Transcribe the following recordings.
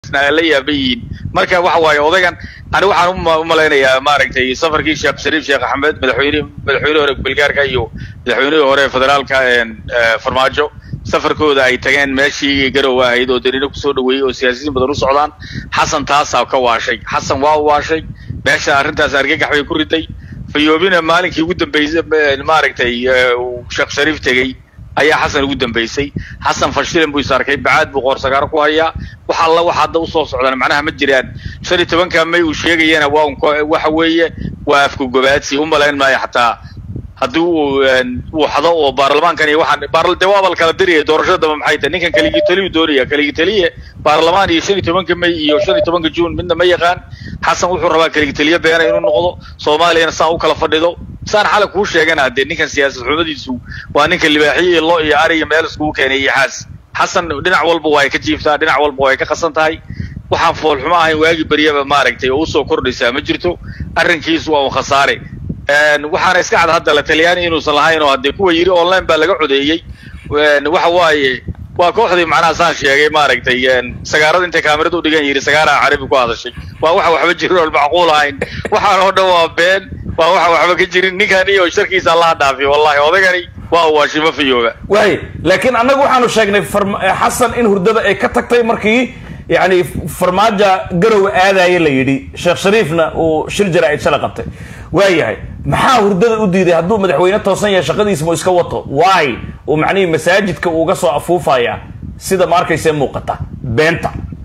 la yaaba yihiin marka waxa waaye odaygan ani waxaan u malaynayaa maaragtay safarkii sheekh shariif sheekh axmed madaxweyne madaxweyne hore belgaarka iyo madaxweynihii hore federaalka farmaajo safarkooda ay tageen meeshii garowa ahayd oo dariino kusoo dhaweeyey oo siyaasiyiin badan u socdaan xasan taasaa ka waashay xasan waa u waashay meesha arrintaas argagax bay ku riday fayoobina maalinkii ugu dambeysay maaragtay sheekh shariif tegey ayaa xasan ugu dambeysay xasan fashilan buu is arkay bacaad buu qoorsagaaro ku hayaa wax alla wax hadda usoo socdaan macnaha ma jiraan shan iyo tobanka may uu sheegayana waa waxa weeye waa afku gobaadsi u malayn maayo xataa haddii uu uu xado oo baarlamaankan iyo waxaan de waaba la kala diriyay doorashada damba maxay tahay ninkan keligii taliyu doonaya keligii taliye baarlamaan iyo shan iyo tobanka may iyo shan iyo tobanka juun midna ma yaqaan xasan wuxuu rabaa keligii taliye beena inuu noqdo soomaaliyana saa u kala fadhido saan xalay kuu sheegana dee ninkan siyaasad xumadiisu waa ninka libaaxiyo iyo lo iyo ari iyo meel iskugu keenay iyo xaas xasan dhinac walba waa ay ka jiiftaa dhinac walba waa ay ka qasan tahay waxaan foolxumo ahayn waagi beryaba maaragtay oo usoo kordhaysaa ma jirto arrinkiisu waa un khasaare waxaana iska cad hadda la talyaani inuusan lahayn oo haddee kuwa yidhi online baa laga codeeyey waxa waaye waa kooxdii macnaha saan sheegay maaragtay sagaarada intay kaamirada u dhigan yidhi sagaaraha carabi ku hadashay waa waxa waxba jirin oon macquul ahayn waxaan oo dhan waa been waa waxa waxba ka jirin ninkan iyo sharkiisa allaha dhaafiyo wallahi odagani waa uu waashimo fayooba waay laakiin annagu waxaanu sheegnay xasan in hurdada ay ka tagtay markii yani farmaajo garow aadaya la yidhi sheekh shariifna uu shir jaraa'id shala qabtay waayahay maxaa hurdada u diiday hadduu madaxweyne toosan yahay shaqadiisa mu iska wato waay uu macnihii masaajidka uuga soo afuufaya sida ma arkayse muuqata beenta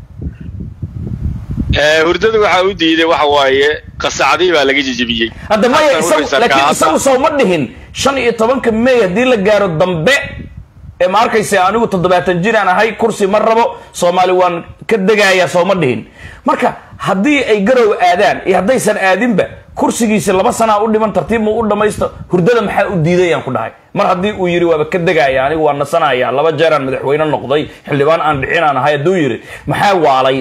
hurdada waxaa u diiday waxa waaye qasacdii baa laga jejebiyey hadda maya laakiin isagu soo ma dhihin shan iyo tobanka may haddii la gaaro dambe ee ma arkayse anigu toddobaatan jiraan ahay kursi ma rabo soomaali waan ka degaaya soo ma dhihin marka haddii ay garow aadaan iyo haddaysan aadinba kursigiisi laba sanaa u dhiman tartiib mu u dhamaysto hurdada maxaa u diidayaan ku dhahay mar haddii uu yidhi waaba ka degaaya anigu waa nasanaya laba jeeraan madaxweyne noqday xildhibaan aan dhicinaan ahay hadduu yidhi maxaa waalay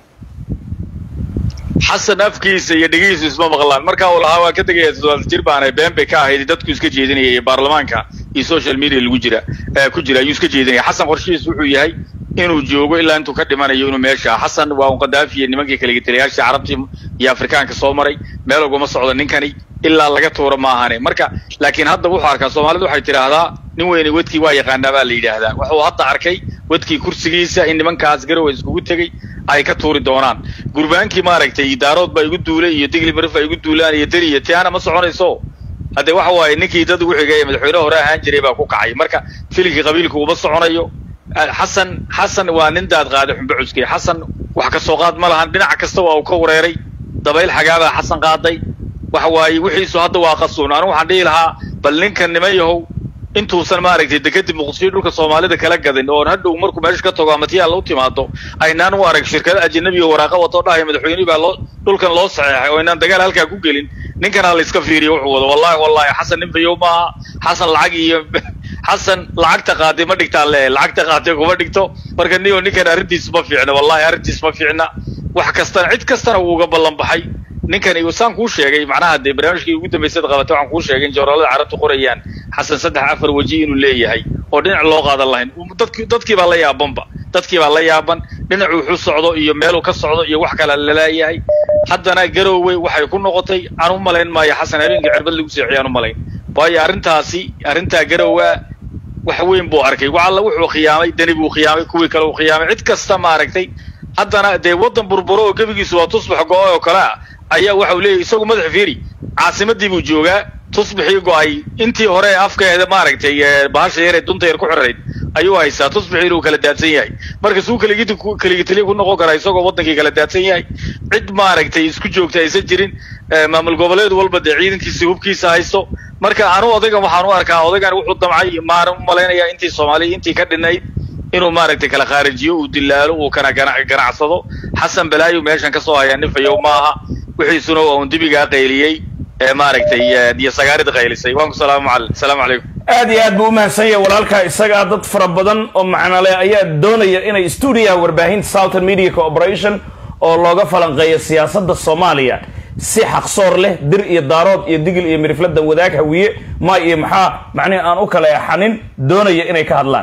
xasan afkiisa iyo dhegihiisu isma maqlaan marka uu lahaa waa ka tegaya toddobaatan jir baanay been bay ka ahayd dadku iska jeedinaya iyo baarlamaanka iyo social media lagu jira ku jira ayuu iska jeedinaya xasan qorshihiisu wuxuu yahay inuu joogo ilaa intuu ka dhimanayo inuu meesha xasan waa un qadaafi iyo nimankii kaligitaliyaashii carabtii iyo afrikaanka soo maray meel uguma socdo ninkani ilaa laga tuuro ma ahane marka laakiin hadda wuxuu arkaa soomaalidu waxay tidhaahdaa nin weyne wedkii waa yaqaanaa baa la yidhaahdaa wuxuu hadda arkay wedkii kursigiisa in nimankaas garowa iskugu tegey ay ka tuuri doonaan gurbaankii maaragtay daarood baa igu duulay iyo digli marif ay igu duulaan iyo deri iyo tiana ma soconayso haddee waxa waaye ninkii dad ugu xigay ee madaxweyne hore ahaan jiray baa ku kacay marka filigkii qabiilku uma soconayo xasan xasan waa nin daad qaaday xumbe cuskey xasan wax ka soo qaad ma lahan dhinac kasta waa uu ka wareeray dabayl xagaabaa xasan qaaday waxa waaye wixiisu hadda waa qasuun anigu waxaan dhihi lahaa bal ninkan niman yahow intuusan maaragtay dekadib muqdisho dhulka soomaalida kala gadin oo hadhow markuu meesha ka tago amatiyaal u timaado aynaan u arag shirkada ajanabi oo waraaqa wato dhahay madaxweynihii baa loo dhulkan loo saxeexay oo aynaan dagaal halkaa ku gelin ninkana la iska fiiriyo wuxuu wado wallahi wallahi xasan nin fayow maaha xasan lacag iyo xasan lacagta qaaday ma dhigtaan le lacagta qaaday kuma dhigto marka niyo ninkan arrintiis ma fiicna wallahi arrintiis ma fiicna wax kastana cid kastana wuu uga ballan baxay ninkani saan kuu sheegay macnaha dee barnaamijkii ugu dambaysad qabatay waxaan kuu sheegay in jooraalada carabtu qorayaan xasan saddex afar weji inuu leeyahay oo dhinac loo qaadan lahayn dadki dadkii baa la yaabanba dadkii baa la yaaban dhinacu wuxuu socdo iyo meeluu ka socdo iyo wax kale laleeyahay haddana garowe waxay ku noqotay aan u malayn maayo xasan habeenkii cirbad lagu seexiyay aan u malayn waayo arrintaasi arrintaa garowa wax weyn buu arkay walla wuxuu khiyaamay dani buu khiyaamay kuwii kale uu khiyaamay cid kasta maaragtay haddana dee waddan burburo oo gebigiisu waa tusbax go-ay oo kale ah ayaa waxau leeyahy isagu madaxa fiiri caasimadii buu joogaa tusbixii go-ay intii hore afkeeda maaragtay bahasha yar ee dunta yar ku xirayd ayuu haystaa tusbixii inuu kala daadsan yahay marka suu kaligit kaligitaliya ku noqon karaa isagoo waddankii kala daadsan yahay cid maaragtay isku joogta aysan jirin maamul goboleed walba dee ciidankiisa hubkiisa haysto marka anu odaygan waxaan u arkaa odaygan wuxuu damcay maan u malaynayaa intii soomaaliya intii ka dhinayd inuu maaragtay kala khaarijiyo uu dilaalo uu kana ganacsado xasan balaayo meeshan ka soo hayaa nin fayow maaha wixiisuna waa un dibigaa qayliyey ee maaragtay iyo sagaarida qaylisay waan ku salaamu al salaamu calaykum aad iyo aad buu umahadsan yahay walaalkaa isagaa dad fara badan oo macnole ayaa doonaya inay stuudiyaha warbaahinta southern media cooperation oo looga falanqeeyo siyaasadda soomaaliya si xaqsoor leh dir iyo daarood iyo digil iyo miriflada wadaag hawiye ma iyo maxaa macnihi aan u kala exanin doonaya inay ka hadlaan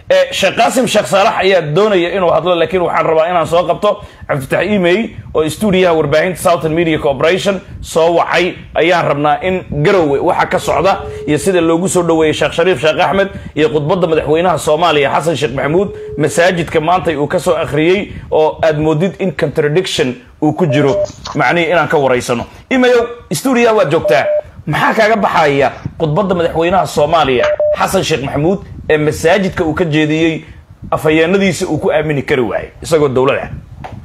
sheekh qaasim sheekh saalax ayaa doonaya inuu hadlo laakiin waxaan rabaa inaan soo qabto cabdifatax emey oo stuudiyaha warbaahinta southern media corporation soo wacay ayaan rabnaa in garowe waxa ka socda iyo sida loogu soo dhoweeyey sheekh shariif sheekh axmed iyo khudbadda madaxweynaha soomaaliya xasan sheekh maxamuud masaajidka maanta uu ka soo akhriyey oo aad moodid in contradiction uu ku jiro macnihii inaan ka waraysano imayow stuudiyaha waad joogtaa maxaa kaaga baxaya khudbadda madaxweynaha soomaaliya xasan sheekh maxamuud ee masaajidka uu ka jeediyey afhayeenadiisa uu ku aamini kari waayay isagoo dowlad ah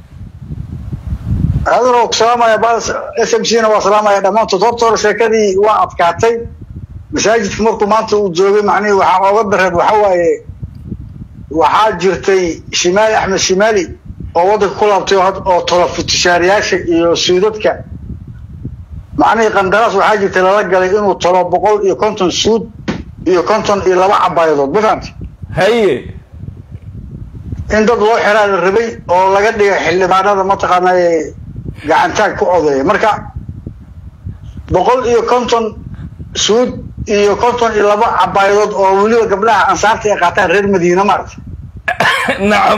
adano salaamaya bas s m c na waa salaamaya dhammaantood horta hore sheekadii waa adkaatay masaajidka markuu maanta uu joogay macnihii waxaa ooga dareed waxa waaye waxaa jirtay shimaali axmed shimaali oo waddanka ku laabtay oo tola futishaariyaasha iyo suudadka macnihii qandaraas waxaa jirtay lala galay inuu tolo boqol iyo konton suud iyo konton iyo laba cabaayadood ma fahamti haye in dad loo xiraa la rabay oo laga dhigay xildhibaanada mataqaanaa gacantaag ku odeeya marka boqol iyo konton suud iyo konton iyo laba cabaayadood oo weliba gabdhaha ansaarta ay qaataan reer madiina maarata nacam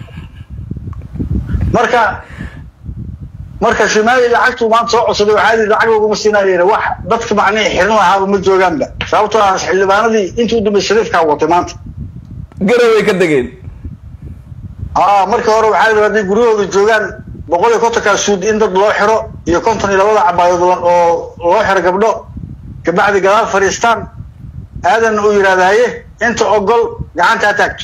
marka marka shimaali lacagtuu maanta soo codsaday waxaa yidhi lacag laguma siinaayo wax dadka macnihii xirin lahaaba ma joogaanba sababtoo ah xildhibaanadii intii u dambeysay shariifkaa watay maanta garoway ka degeen aa markii hore waxaa yidhi hadday guryahooda joogaan boqol iyo kontonkaa suud in dad loo xiro iyo konton iyo labada cabaayood oo loo xiro gabdho kabacdi gadaal fadhiistaan aadanna uu yidhahdaye inta ogol gacanta ha taagto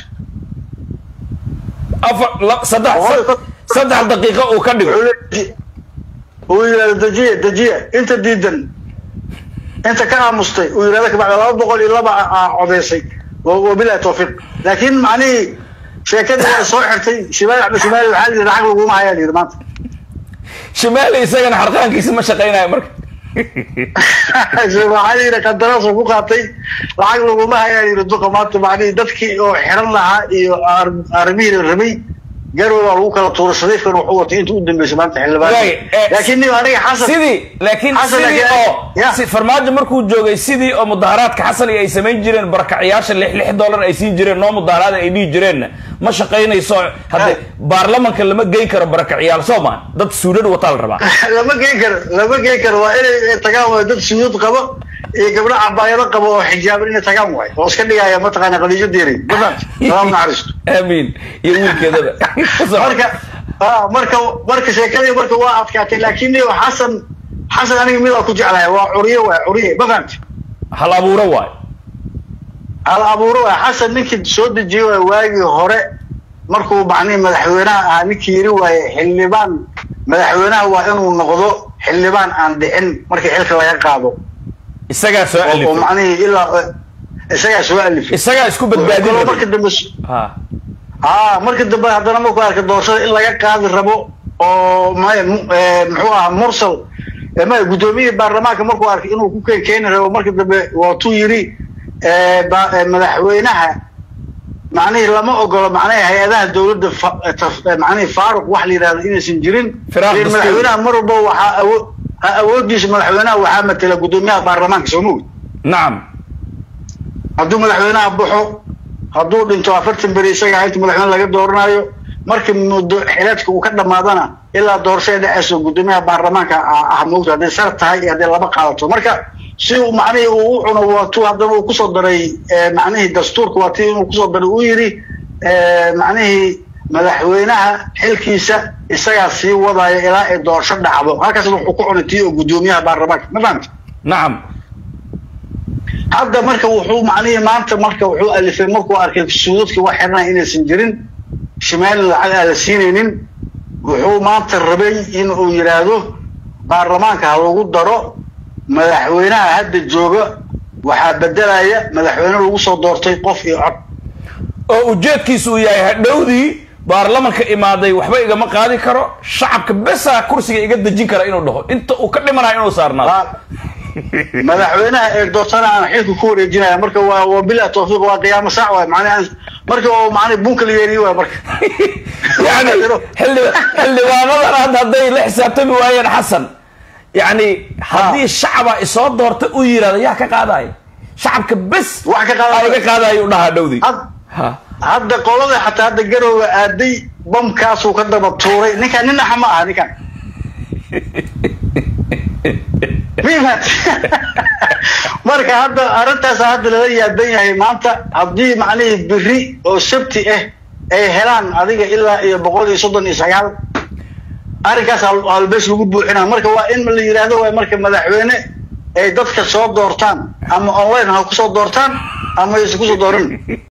afar saddex saddex daqiiqo uu ka dhigo uu yidhahdo dejiye dejiye inta diidan inta ka aamustay uu yidhahdo kabacdi laba boqol iyo laba codeysay wabilahi tawfiiq laakiin macnihii sheekadii waa soo xirtay shimaali axmed shimaali waxaa layidhi lacag laguma hayaa layidhi maanta shimaali isagana xarqaankiisa ma shaqaynayo marka waxaa layidhi qandaraasoo ku qaatay lacag laguma hayaa layidhi duqa maanta macnihii dadkii oo xiran lahaa iyo armihii la rabay garow baa lagu kala tuuray shariifkan wuxuu watay inta u dambeysay maanta xildhibaan laakiin nin aniga xasan sidii laakiin sidii oo si farmaajo markuu joogay sidii oo mudaharaadka xasan iyo ay samayn jireen barakacayaasha lix lix dollar ay siin jireen noo mudaharaada ay dhihi jireenna ma shaqaynayso hadde baarlamanka lama geyn karo barakaciyaal soo maan dad suudhadh wataa la rabaa lama geyn karo lama geyn karo waa inay tagaan waay dad suudad qabo iyo gabdho cabaayado qabo oo xijaaban inay tagaan waay oo iska dhigaya mataqaana qadiijo diiray mafahant salaam naxariisto aamiin iyo wiilkeedaba marka marka marka sheekadii marka waa adkaatay laakiin xasan xasan aniga midaa ku jeclahay waa curiye waay curiye ma fahamti hal abuuro waay hal abuuro waay xasan ninkii soo dejiyey waay waagii hore markuu macnihi madaxweynaha ahaa ninkii yiri waaye xildhibaan madaxweynaha waa inuu noqdo xildhibaan aan dhicin markii xilka laga qaado isagaa soo oo alifay macnihii ilaa isagaa soo alifay isagaa isku badbaadin Wuxuu kaloo rabay marka dambe ha aa marka dambe haddana markuu arkay doorashada in laga qaadi rabo oo maya mu- eh, muxuu ahaa mursal eh, maya guddoomiyihii baarlamaanka markuu arkay inuu ku keen keeni rabo marka dambe waatuu yidhi eh, ba- eh, madaxweynaha macnihii lama ogolo macnaha hay-adaha dowladda fa- eh, taf- eh, macnihii faaruq wax la yidhahdo inaysan jirin Firaaq Laakiin dastuuri. madaxweynaha mar walba waxaa awo ha awoodiisa madaxweynaha waxaa matela guddoomiyaha baarlamaanka soo mogi nacam hadduu madaxweynaha baxo hadduu dhinto afartan beri isaga inta madaxweyne laga dooranayo markii muddo xileedka uu ka dhamaadana ilaa doorashada dhaceyso guddoomiyaha baarlamaanka ah ah moogta hadday sar tahay iyo hadday laba qaadato marka si uu macnihii uu u cuno waatuu haddana uu kusoo daray eh, macnihii dastuurka waa tii inuu kusoo daray uu yidhi eh, macnihii madaxweynaha xilkiisa isagaa sii wadaya ilaa ay doorasho dhacdo halkaasna wuxuu ku cunay tii oo guddoomiyaha baarlamaanka ma fahamta nacam hadda marka wuxuu macnihii maanta marka wuxuu alifay markuu arkay suudadka wax xirnaya inaysan jirin shimaali lacag aan la siinaynin wuxuu maanta rabay in uu yidhaahdo baarlamaanka ha lagu daro madaxweynaha hadda jooga waxaa bedelaya madaxweyne lagu soo doortay qof iyo cod oo ujeedkiisu uu yahay hadhowdii baarlamanka imaaday waxba igama qaadi karo shacabka besaa kursiga iga dejin kara inuu dhaho inta uu ka dhimanayo inuu saarnaado Waa- madaxweynaha ee doortana aan xilka ku wareejinaya marka waa waa bilaa tawfiiq waa qiyaamo saac waay macnaha marka oo macnaha bunka la yeeriye waay marka yani xildhi- xildhibaanadan hadda hadday la xisaabtami waayeen xasan yani haddii shacaba isoo doorta u yidhahda yaa ka qaadaya shacabka bes Wax ka qaadaya. aa iga qaadaya u dhahaa dhowdii Had- ha hadda qolada xataa hadda garowga aaday bamkaasuu ka daba tuuray ninkan nin naxa ma aha ninkan mimat marka hadda arrintaas hadda lala yaaban yahay maanta haddii macnihii biri oo sabti ah ay helaan adiga ilaa iyo boqol iyo soddon iyo sagaal arrinkaas albees lagu buuxinaa marka waa in la yidhaahdo waa marka madaxweyne ay dadka soo doortaan ama online ha kusoo doortaan ama aysan kusoo dooran